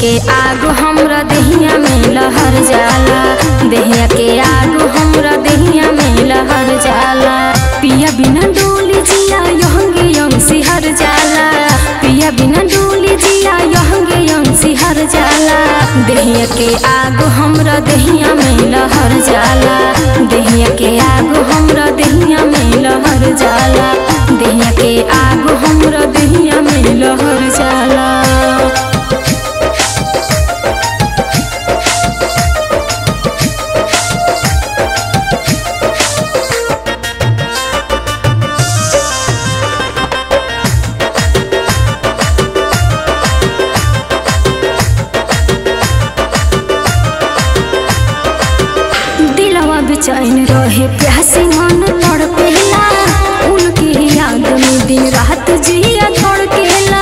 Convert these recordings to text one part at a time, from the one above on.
के आग हमरा देहिया में लहर जाला देहिया के आग हमरा देहिया में लहर जाला पिया बिना डोली जिया यहंगे यंग सिहर जाला पिया बिना डोली जिया यहंगे यंग सिहर जाला देहिया के आग हमरा देहिया में लहर जाला देहिया के आग हमरा देहिया में लहर जाला देहिया के आग हमरा देहिया में लहर जाला दिलवा बेचैन रहे प्यासी मन तड़पेला उनकी याद में दिन रात जिया धड़केला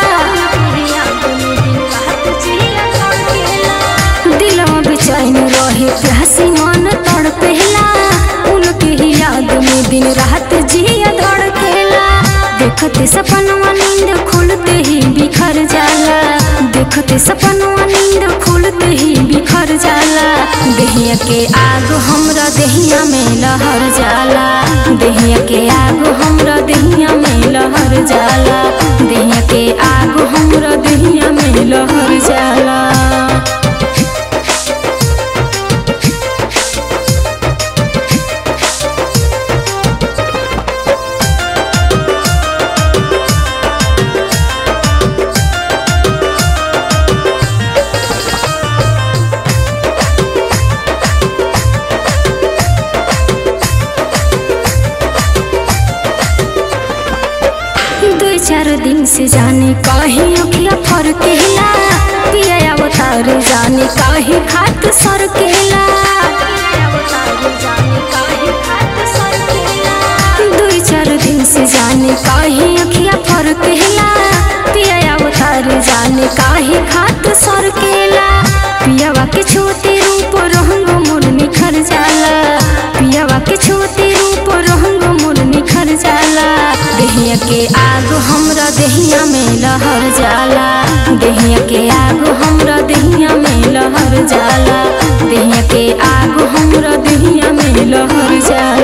दिलवा बेचैन रहे प्यासी मन तड़पेला उनकी याद में दिन रात जिया धड़केला देखते सपनवा नींद खुलते ही बिखर जाला देखते सपनवा नींद खुलते ही बिखर जाला देहिया के आग हमरा देहिया में लहर जाला देहिया के आग हमरा देहिया में लहर जाला देहिया के आग हमरा देहिया में लहर जाला दो चार दिन से जाने कहीं अखिया फरकेला पिया अवतार जाने कहीं खात सरकेला दो चार दिन से जाने कहीं अखिया फरकेला पिया अवतार जाने कहीं खात सरकेला पियावा के छोटे रूप रंग मोर निखर जाला पियावा के छोटे रूप रंग मोर निखर जाला देहिया के आग हमरा देहिया में लहर जाला देहिया के आग हमरा देहिया में लहर जाला देहिया के आग हमरा देहिया में लहर जाला